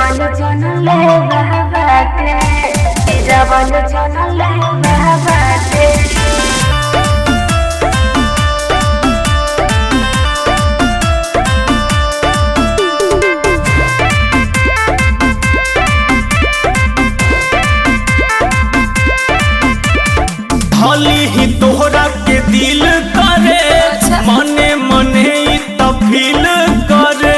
जवन जन ले बाटे जवन जन ले बाटे भली ही तोहरा के दिल करे अच्छा। मने मने ही तो फील करे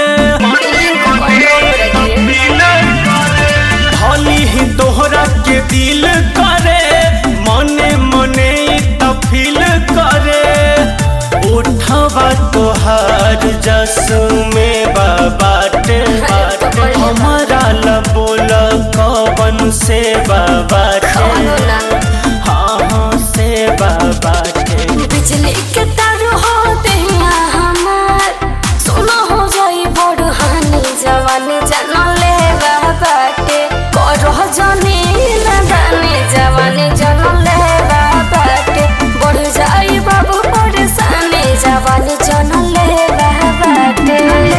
भली ही तोहरा के दिल करे मने मने ही तो फील करे उठवा तोहार जसु में बाटे बाटे हमारा लबोल कवन से बाटे हाँ हाँ से बाटे बिजली के तार हो देहिया हमार सोना हो जाई बड़ हानि जवान जन ले बाटे करह जनी नदानी जवान जन ले बाटे बढ़ जाई बाबू परेशानी जवान जन ले बाटे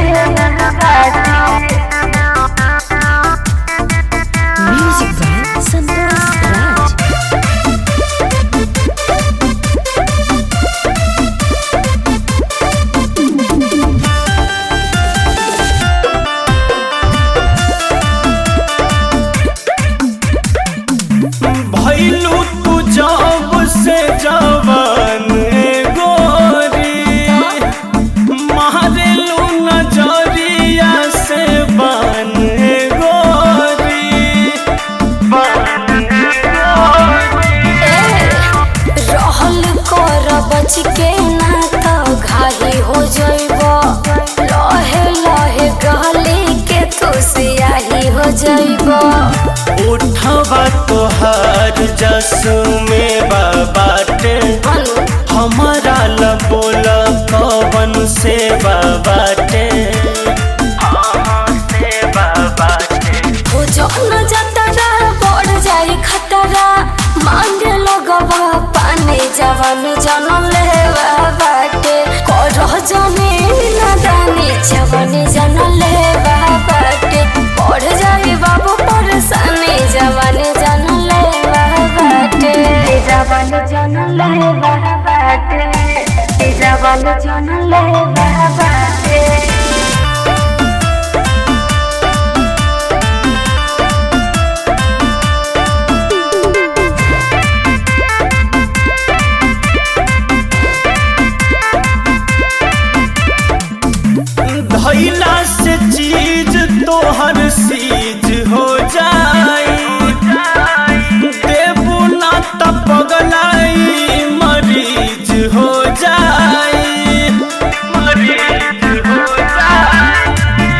Music by Santosh Raj. भैलू तू जब से जवान गोरी मारेलू नजरिया से बन गोरी बन गोरी रहल कर बच के ना तो घाही हो जइब लहे लहे गली के तू सियाही हो जइब उठवा तोहार जसु में बाटे हमारा लबोल कवन से बाटे हाँ से बाटे हो जौन जतरा बढ़ जाई खतरा मांगे लगबा पानी जवान जन लेवा बाटे करह जनी नदानी जवान जन लेवा बाटे बढ़ जाई बाबू परेशानी जवान जन लेवा बाटे जवान जन लेवा बाटे जवान जन लेवा बाटे धैला से चीज तोहर सीज हो जाई देबू ना त पगलाई मरीज हो जाई मरीज हो जाई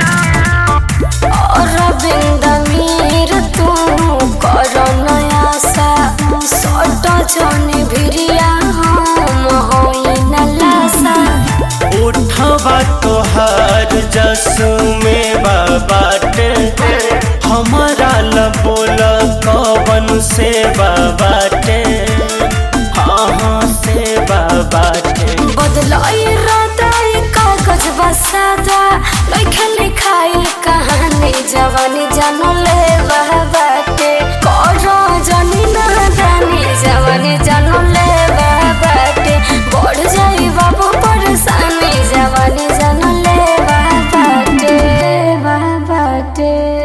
अरविंद मीर तू कर नयासा सट जने भिरिया हम होई न लासा उठवा तोहार जसु में बाटे हमारा लबोल कवन से बाटे हाँ हाँ से बाटे बदलाई राताई कागज बसादा लइखा लिखाई कहानी जवानी जन ले बाटे कर जनी नादानी जवानी जन ले बाटे बढ़ जाई बाबू परेशानी जवानी जन ले बाटे बाटे